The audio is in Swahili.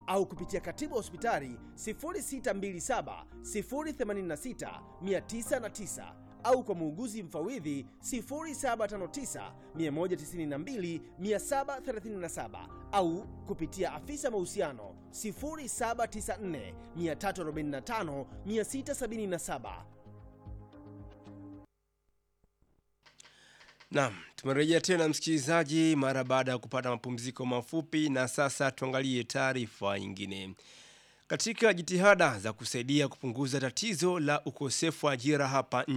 au kupitia katibu wa hospitali 0627 086 909 au kwa muuguzi mfawidhi 0759 192 737 au kupitia afisa mahusiano 0794 345 677. Naam, tumerejea tena msikilizaji, mara baada ya kupata mapumziko mafupi, na sasa tuangalie taarifa nyingine. Katika jitihada za kusaidia kupunguza tatizo la ukosefu wa ajira hapa